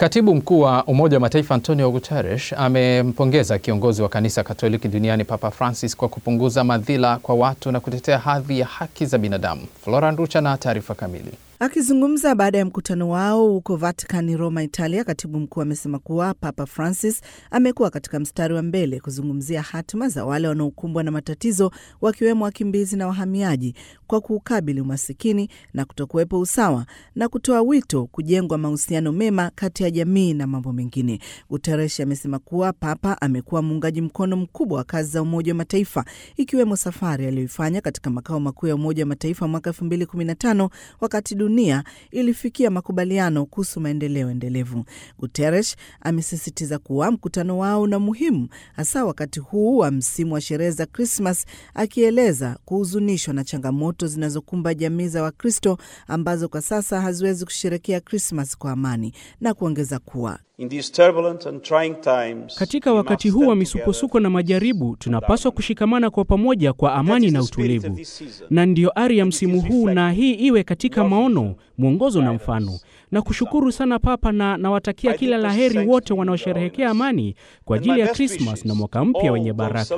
Katibu mkuu wa Umoja wa Mataifa Antonio Guterres amempongeza kiongozi wa kanisa Katoliki duniani Papa Francis kwa kupunguza madhila kwa watu na kutetea hadhi ya haki za binadamu. Flora Nducha na taarifa kamili. Akizungumza baada ya mkutano wao huko Vatican, Roma, Italia, katibu mkuu amesema kuwa Papa Francis amekuwa katika mstari wa mbele kuzungumzia hatima za wale wanaokumbwa na matatizo, wakiwemo wakimbizi na wahamiaji, kwa kuukabili umasikini na kutokuwepo usawa na kutoa wito kujengwa mahusiano mema kati ya jamii na mambo mengine. Guterres amesema kuwa Papa amekuwa muungaji mkono mkubwa wa kazi za Umoja wa Mataifa, ikiwemo safari aliyoifanya katika makao makuu ya Umoja wa Mataifa mwaka 2015 wakati dunia ilifikia makubaliano kuhusu maendeleo endelevu. Guterres amesisitiza kuwa mkutano wao una muhimu hasa wakati huu wa msimu wa sherehe za Krismas, akieleza kuhuzunishwa na changamoto zinazokumba jamii za Wakristo ambazo kwa sasa haziwezi kusherekea Krismas kwa amani na kuongeza kuwa In these turbulent and trying times, katika wakati huu wa misukosuko na majaribu, tunapaswa kushikamana kwa pamoja kwa amani na utulivu, na ndiyo ari ya msimu huu, na hii iwe katika maono, mwongozo na mfano. Na kushukuru sana Papa, na nawatakia kila laheri wote wanaosherehekea amani kwa ajili ya Krismas na mwaka mpya wenye baraka.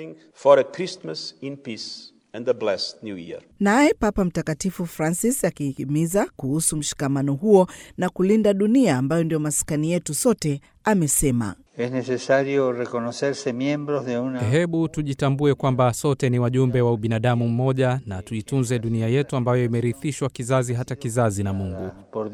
Naye Papa Mtakatifu Francis akihimiza kuhusu mshikamano huo na kulinda dunia ambayo ndio maskani yetu sote, amesema Hebu tujitambue kwamba sote ni wajumbe wa ubinadamu mmoja na tuitunze dunia yetu ambayo imerithishwa kizazi hata kizazi na Mungu,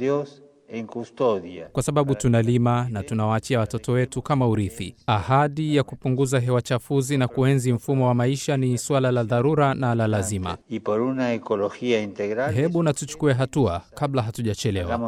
kwa sababu tunalima na tunawaachia watoto wetu kama urithi. Ahadi ya kupunguza hewa chafuzi na kuenzi mfumo wa maisha ni suala la dharura na la lazima. Hebu na tuchukue hatua kabla hatujachelewa.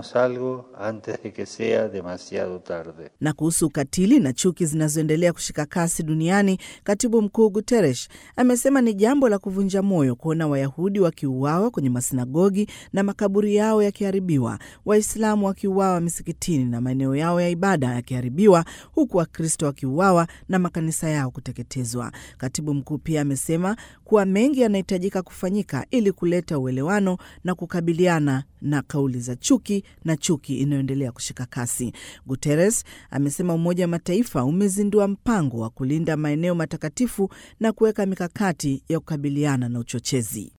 Na kuhusu ukatili na chuki zinazoendelea kushika kasi duniani, katibu mkuu Guterres amesema ni jambo la kuvunja moyo kuona Wayahudi wakiuawa kwenye masinagogi na makaburi yao yakiharibiwa, Waislamu wakiuawa misikitini na maeneo yao ya ibada yakiharibiwa, huku Wakristo wakiuawa na makanisa yao kuteketezwa. Katibu mkuu pia amesema kuwa mengi yanahitajika kufanyika ili kuleta uelewano na kukabiliana na kauli za chuki na chuki inayoendelea kushika kasi. Guterres amesema Umoja wa Mataifa umezindua mpango wa kulinda maeneo matakatifu na kuweka mikakati ya kukabiliana na uchochezi.